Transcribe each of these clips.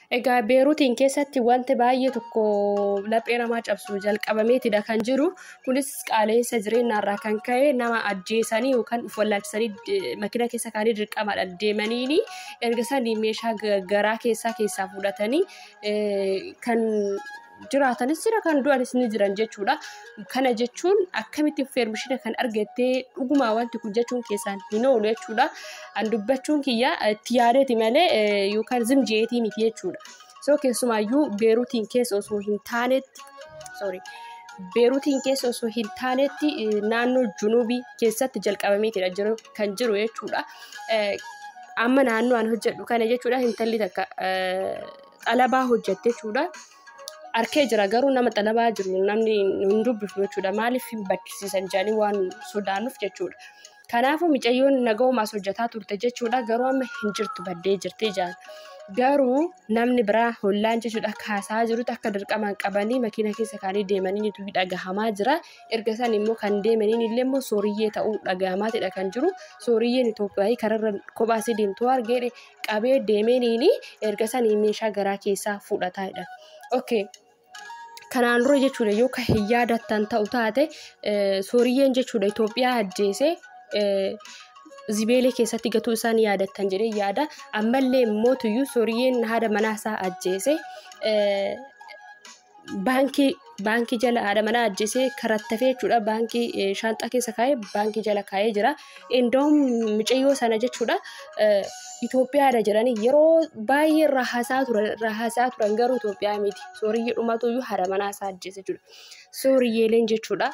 Egaa Beeruutiin keessatti wanti baay'ee tokko laphee namaa cabsu jalqabameetidha kan jiru. Kunis qaala'insa jireenyaarraa kan ka'e nama ajjeesanii yookaan of wallaalchisanii makiina keessa kaanii dirqamadhaan deemaniini erga sanii meeshaa garaa keessaa keessaa fudhatanii kan jiraatanis jira kan du'anis ni jiran jechuudha. Kana jechuun akkamitti feermishina kan argattee dhugumaa wanti kun jechuun keessaan hin oolu jechuudha. An dubbachuun kiyya itti yaadeeti malee yookaan zimjeetii miti jechuudha. So keessumaayyuu beeruutiin keessa osoo hin taanetti sorry. Beeruutiin keessa osoo hin taanetti naannoo junubii keessatti jalqabameetidha jiru kan jiru jechuudha. Amma naannoo an hojjedhu kana jechuudha intalli takka xalabaa hojjette jechuudha. Arkee jira garuu nama xalabaa jiru namni hin dubbifnu jechuudha. Maaliif hin bakkisiisan jedhanii waan sodaannuuf jechuudha. Kanaafuu mucayyoon nagaumaas hojjetaa turte jechuudha. Garuu amma hin jirtu baddee jirti jaan. Garuu namni biraa hollaan jechuudha kaasaa jirutu akka dirqamaan qabanii makiina keessa kaanii deemanii dhagahamaa jira. Erga san immoo kan deemaniin illee immoo sooriyyee ta'uu dhagahamaatidha kan jiru. Sooriyyeen Itoophiyaa kararra kophaasii deemtuu argee qabee deemaniini erga sanii meeshaa garaa keessaa fudhataadha. Okay. Kanaan dura jechuudha yoo kan hin yaadattan ta'u taate sooriyyeen jechuudha Itoophiyaa ajjeesee zibeelee keessatti gatuu isaan yaadattan jedhee yaada. Ammallee immoo tuyyuu sooriyyeen haadha manaa isaa ajjeesee baankii baankii jala haadha manaa ajjeesee karattafee jechuudha baankii shaanxaa keessa kaa'ee baankii jala kaa'ee jira. Indoom mucayyoo sana jechuudha Itoophiyaadha jedhanii yeroo baay'ee rahasaa turan rahasaa turan garuu Itoophiyaa miti. Sooriyyee dhumatuyyuu haadha manaa isaa ajjeese jechuudha. Sooriyyeeleen jechuudha.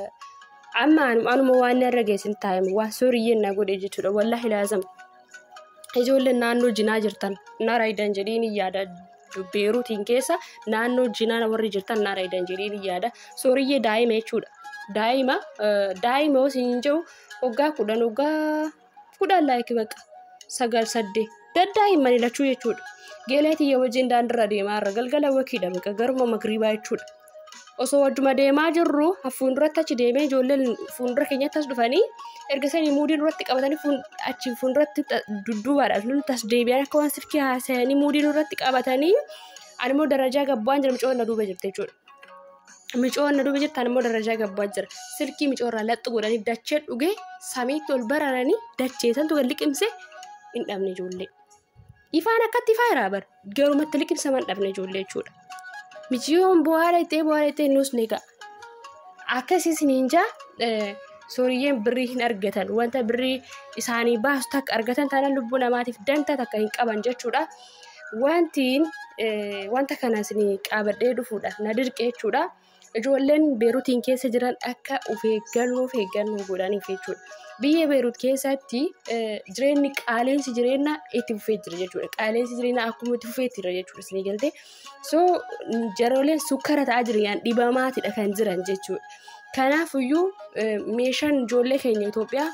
Amma anuma waan irra geessin taa'e waan sooriyyeen na godhe jechuudha. Wallaahi laazam. Ijoolleen naannoo jinaa jirtan na raayidan jedhee ni yaada. Beeruutiin keessa naannoo jinaa warri jirtan na raayidan jedhee ni yaada. Sooriyyee daa'ima jechuudha. Daa'ima daa'ima osoo hin jiru waggaa kudhan waggaa kudhan laayikii baqa. sagal saddeet daddaa'imman lachuu jechuudha. Geeleetii wajjin daandirra deemaa irra galgala wakiidha baqa garuma magriibaa jechuudha. Osoo wajjuma deemaa jirru fuulduratti achi deemee ijoolleen fuuldura keenyatti as dhufanii erga sanii muudii duratti qabatanii achi fuulduratti dudduubaadha. Nuti as deebi'an akka waan silkii haasa'anii muudii duratti qabatanii ani immoo darajaa gabbaan jira micoon na duuba jirti jechuudha. Micoon na duuba jirti ani immoo darajaa gabbaa jira. Silkii micoorraa laxxu godhanii dachee dhugee samiitti ol bararanii dachee santu kan liqimse hin dhabne ijoollee. Ifaan akkatti ifaa jiraa bara garumatti liqimsaman dhabne ijoollee jechuudha. Michiyoon bu'aadha ittee bu'aadha ittee nus ni ga'a. Akkasiis ninjaa sooriyyeen birrii hin argatan wanta birrii isaanii baasu takka argatan taanaan lubbuu namaatiif danta takka hin qaban jechuudha. Wantiin wanta kanas qabadhee dhufuudhaaf na dirqe jechuudha. Ijoolleen beeruutiin keessa jiran akka of eeggannoo of eeggannoo godhaniif jechuudha. Biyya beeruut keessatti jireenyi qaaleensi jireenyaa itti fufee jira jechuudha. Qaaleensi jireenyaa akkuma itti fufee jira jechuudha isin galtee. So jarooleen sukkara ta'aa jiran dhibamaatidha kan jiran jechuudha. Kanaafiyyuu meeshaan ijoollee keenya Itoophiyaa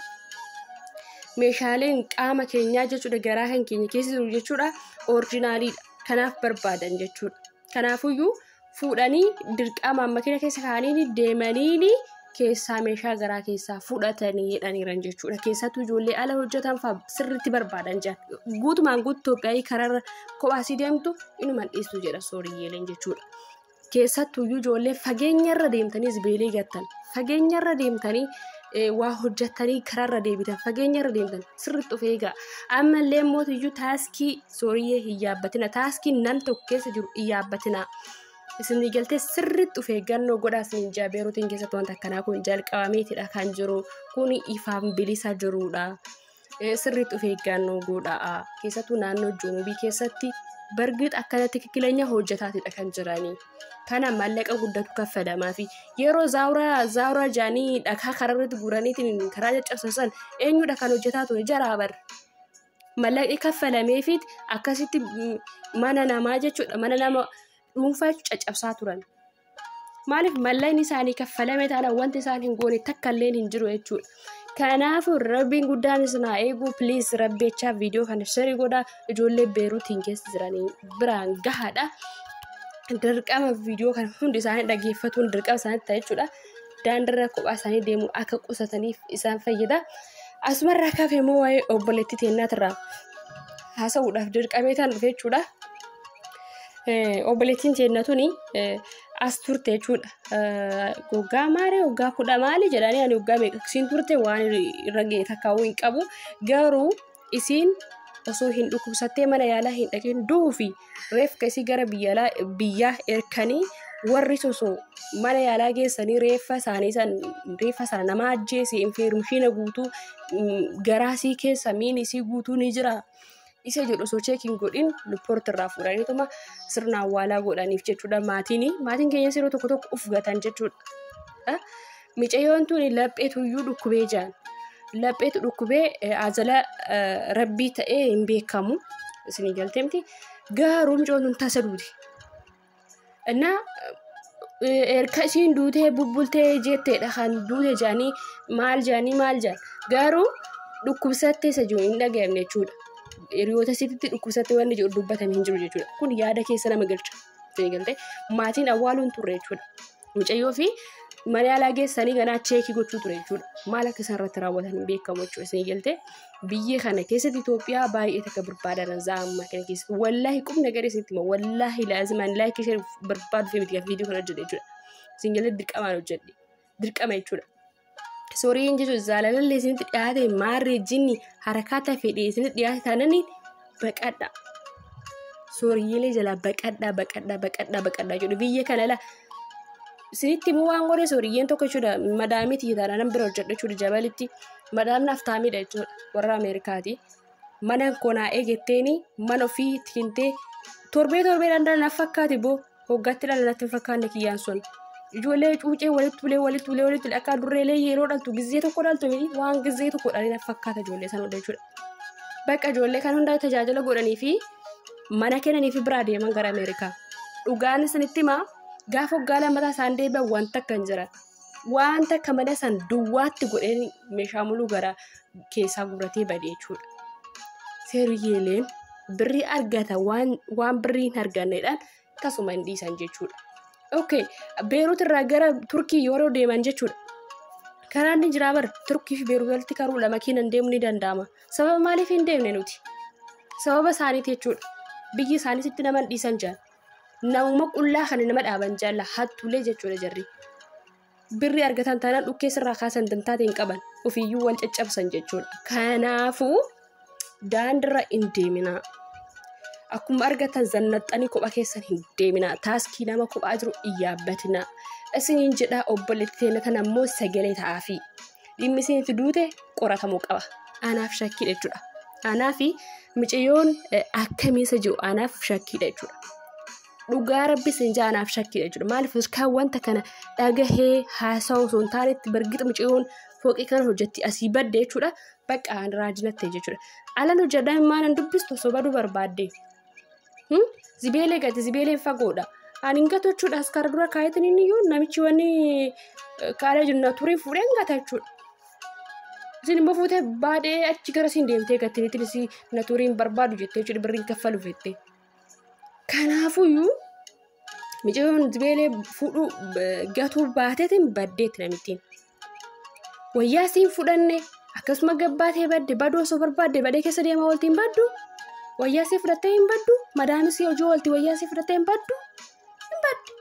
meeshaaleen qaama keenyaa jechuudha garaa kan keenya keessa jiru jechuudha orijinaaliidha. Kanaaf barbaadan jechuudha. Kanaafiyyuu fuudhanii dirqamaan makiina keessa kaa'anii deemanii keessaa meeshaa garaa keessaa fudhatanii jedhaniiran jechuudha. Keessattuu ijoollee ala hojjetan fa'aa sirriitti barbaadan jiran. Guutumaan guutuu Itoophiyaa karaarra kophaasii deemtu inuman dhiistu jedha sooriyyeeleen jechuudha. Keessattuyyuu ijoollee fageenyarra deemtanii zibeelee gattan. Fageenyarra deemtanii waa hojjettanii karaarra deebitan fageenyarra deemtan sirriitti of eegaa. Ammallee mootiyyuu taaskii sooriyyee hin yaabbatina. Taaskiin nam tokko keessa jiru hin yaabbatina. Isin galtee sirriitti of eeggannoo godhaa isin jaa beeruutiin keessatti wanta akkanaa kun jalqabameetidha kan jiru. Kun ifaan bilisa jirudha. Sirriitti of eeggannoo godhaa. Keessattuu naannoo junubii keessatti bargiit akkanatti kikileenya hojjetaatidha kan jiranii. Kana maallaqa guddatu kaffalamaa fi yeroo zaawuraa zaawuraa jaanii dhakaa kararratti guuraniitiin karaa caccabsan eenyudha kan hojjetaa ture jaraa bar. Maallaqni kaffalameefi akkasitti mana namaa jechuudha mana nama dhuunfaa caccabsaa turan. Maaliif maallaqni isaanii kaffalame taanaan wanti isaan hin goone takka illee hin jiru jechuudha. Kanaafuu rabbiin guddaan isin haa eegu piliis rabbeechaa viidiyoo kana sirrii godhaa ijoollee beeruutiin keessa jiranii biraan gahaadha. Dirqama viidiyoo kana hundi isaanii dhaggeeffatuun dirqama isaanii ta'a jechuudha. Daandirra kophaa isaanii deemuu akka qusataniif isaan fayyada. Asumarraa kaafee immoo waa'ee obboleettii teennaatirraa haasa'uudhaaf dirqamee kan dhufe jechuudha. obboleettiin teennatuni as turte jechuudha. Waggaa maali waggaa kudha maali jedhanii ani waggaa meeqasiin turte waan irra ga'e takkaawuu hin qabu garuu isiin osoo hin dhukkubsattee mana yaalaa hin dhaqin duufi reefka isii gara biyyaa erkanii warri osoo mana yaalaa geessanii reeffa isaanii san reeffa sana nama ajjeese infeermishiina guutuu garaasii keessa miin isii guutuu ni jira. Isa jedhu osoo cheekiin godhin luppoorti irraa fuudhaniituma sirna awwaalaa godhaniif jechuudha maatiin maatiin keenya yeroo tokko tokko ufgatan jechuudha. Micayyoon tuni lapheetuyyuu dhukkubee jaan lapheetu dhukkubee ajala rabbii ta'ee hin beekamu isin galteemti garuu micoon tun tasa duuti. Innaa erga isiin duutee bubbultee jetteedha kan duute jaanii maal jaanii maal jaan garuu dhukkubsattee isa jiru hin dhaga'amne jechuudha. Hiriyoota isiitti dhukkubsattee wanni jedhu dubbatame hin jiru jechuudha. Kun yaada keessa nama galcha. Galtee maatiin awwaaluun turre jechuudha. Mucayyoo fi mana yaalaa geessanii ganaa cheekii gochuu ture jechuudha. Maal akka isaan irratti raawwatan hin beekamu jechuudha. Isin galtee biyya kana keessatti Itoophiyaa baay'ee takka barbaadan zaamma kana keessatti wallaahi qubni agaree isinitti hima wallaahi laazimaan laayikii ishee barbaadu fi miti viidiyoo kana hojjedhe jechuudha. Isin galtee dirqamaan hojjedhe dirqama jechuudha. Sooriin jechuun zaalalallee isinitti dhiyaate maarree jinni harakaata fedhee isinitti dhiyaate taananii baqadha. Sooriyyeelee jalaa baqadhaa baqadhaa baqadhaa baqadhaa jedhu biyya kana la isinitti immoo waan godhe sooriyyeen tokko jechuudha madaamiiti taana nan bira hojjedha jechuudha jabalitti madaamni aftaamiidha jechuudha warra Ameerikaati. Mana konaa eegetteeni mana ofii tikintee torbee torbee danda'an naaf fakkaate boo hoggaatti dhala natti hin fakkaanne kiyyaan sun. ijoollee cuucee walitti ulee walitti ulee walitti ulee akka durreelee yeroo dhaltu gizee tokko dhaltu miti waan gizee tokko dhalee fakkaata ijoollee sana hunda jechuudha. Bakka ijoollee kan hundaa tajaajila godhanii fi mana kennanii fi biraa deeman gara Ameerikaa. Dhugaan isinitti himaa gaafa waggaa lammataa isaan deebi'an wanta akka hin jiran. Wanta akka mana san duwwaatti godheen meeshaa muluu gara keessaa guuratee bade jechuudha. Seeriyyeeleen birrii argata waan birrii hin arganneedhaan tasuma hin dhiisan jechuudha. Okay, Beerut irraa gara Turkii yeroo deeman jechuudha. Karaan ni jira bara Turkii fi Beerut walitti karuu lama kiinan deemuu ni danda'ama. Sababa maaliif hin deemne nuti? Sababa isaaniiti jechuudha. Biyyi isaaniitti nama dhiisan jaan. Namuma qullaa kan nama dhaaban jaalla hattuulee jechuudha jarri. Birri argatan taanaan dhukkee sirraa kaasan dantaate hin qaban. Ofiiyyuu wal caccabsan jechuudha. Kanaafuu daandirra hin deeminaa. Akkuma argatan zannaxanii kophaa keessan hin deeminaa. Taaskii nama kophaa jiru hin yaabbatinaa. Isiniin jedhaa obboleetti teennatan ammoo sagalee ta'aafi. Dhimmi isinitti duute qoratamuu qaba. Anaaf shakkiidha jechuudha. Anaaf miciyyoon akkamiisa jiru anaaf shakkiidha jechuudha. Dhugaa rabbi isin jaa anaaf shakkiidha jechuudha. Maaliif kan wanta kana dhagahee haasa'u osoo hin taanetti bargita miciyyoon fooqii kana hojjetti asii badde jechuudha. Bakka raajinatte jechuudha. Alan hojjedhaa immaan dubbistu osoo baduu barbaadde. Zibeelee gati zibeeleen fagoodha. Ani hin gatu jechuudha. As kara dura kaayetin inni iyyuu namichi wanni kaalee jiru na turii fuudhee hin gata jechuudha. Isin immoo fuutee baadhee achi gara siin deemtee gattiniitiin isii na turii hin barbaadu jettee jechuudha birriin kaffalu fettee. Kanaafuyyuu miciyyoon zibeelee fuudhuu gatuu baateetiin baddeetti namittiin. Wayyaa siin fudhanne akkasuma gabbaatee badde baduu osoo barbaadde badee keessa deemaa ooltiin baddu. Wayyaa sii fudhattee hin baddu. Madaamis hojii oolti wayyaa sii fudhattee hin baddu. Hin baddu.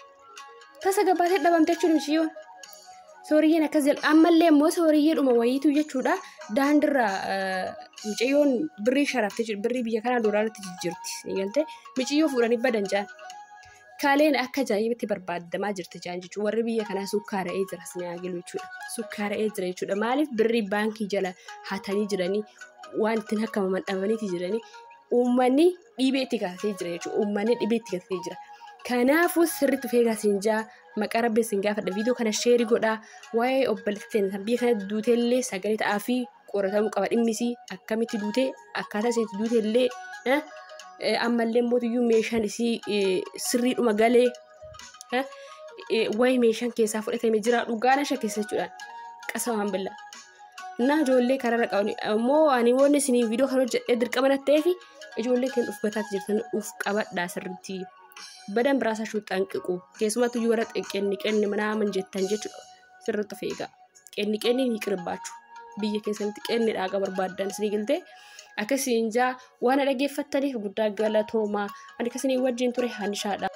Tasa gabbaatee dhabamte jechuudha miciyyoon. Sooriyyeen akkas jedha. Ammallee immoo sooriyyeedhuma wayiitu jechuudha. Daandirra miciyyoon birrii sharaftee jirti. Birrii biyya kanaa doolaarratti jijjiirti. Eegalte miciyyoo fuudhanii badan jaan. Kaaleen akka ajaa'ibaatti barbaadamaa jirti jaan jechuudha. Warri biyya kanaa sukkaara'ee jira sinaagilu jechuudha. Sukkaara'ee jira jechuudha. Maaliif birrii baankii jala hatanii jiranii waan ittiin akka mammadhamaniiti jiranii uummanni dhibee itti gaafate jira jechuudha. Uummanni dhibee itti gaafate jira. Kanaafuu sirriitti of eegaa siin jaa maqaa rabbi siin gaafadha. Viidiyoo kana sheerii godhaa. Waa'ee obboleettii teenya biyya kana duuteellee sagalee ta'aa fi qoratamuu qaba dhimmisii akkamitti duutee akkaataa isiitti duuteellee ammallee mootiyyuu meeshaan isii sirriidhuma galee wayi meeshaan keessaa fudhatame jira dhugaana shakkeessa jechuudhaan qasamaan billa. Naa ijoollee kararra qaban ammoo ani wanni isinii viidiyoo kana hojjedhee dirqama natti ta'eef ijoollee kan uf bataatti jirtan uf qabadhaa sirriitti. Badan biraasaa shuuxxaan qiqu keessumattuu yoo warra qenni qenni manaaman jettan jechuudha sirriitti of eegaa. Qenni qenni ni qirbaachuu biyya keessatti qenni dhaaqa barbaaddan isinii galtee akkasiin jaa waan dhaggeeffattaniif guddaa galatoomaa ani kasinii wajjin ture hanishaadha.